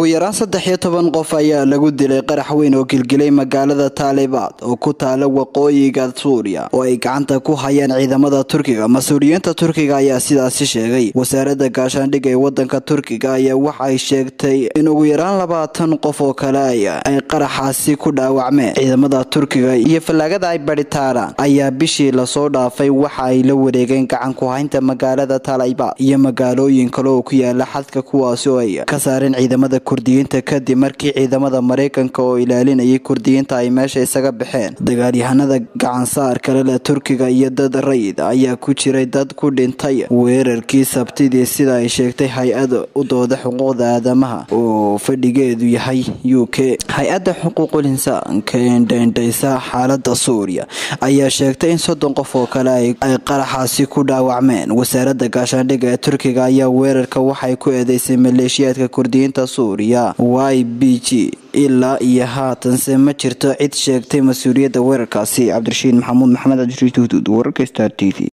yaraan saddex iyo toban qof ayaa lagu dilay qarax weyn oo gilgilay magaalada taalibaad oo ku taala waqooyiga suuriya oo ay gacanta ku hayaan ciidamada turkiga mas-uuliyiinta turkiga ayaa sidaasi sheegay wasaaradda gaashaandhigga ee wadanka turkiga ayaa waxay sheegtay in ugu yaraan labaatan qof oo kale ay qaraxaasi ku dhaawacmeen ciidamada turkiga iyo fallaagada ay baritaaraan ayaa bishii lasoo dhaafay waxa ay la wareegeen gacan ku haynta magaalada taalibaad iyo magaalooyin kale oo ku yaala xadka kuwaasi oo ay ka saareen ciidamada kurdiyiinta kadib markii ciidamada mareykanka oo ilaalinayay kurdiyiinta ay meesha isaga baxeen dagaalyahanada gacansaar kale leh turkiga iyo dad rayid ayaa ku jiray dad ku dhintay weerarkii sabtidii sida ay sheegtay hay-ada u dooda xuquuqda aadamaha oo fadhigeedu yahay u k hay-adda xuquuqul insaanka ee dheendhaysa xaalada suuriya ayaa sheegtay in soddon qof oo kale ay qaraxaasi ku dhaawacmeen wasaarada gaashaandhigga ee turkiga ayaa weerarka waxay ku eedeysay maleeshiyaadka kurdiyiinta suuriya y b g ilaa iyo haatanse ma jirto cid sheegtay mas-uuliyadda weerarkaasi cabdirashiid maxamuud maxamed cabdirashiid huduud wararka star t v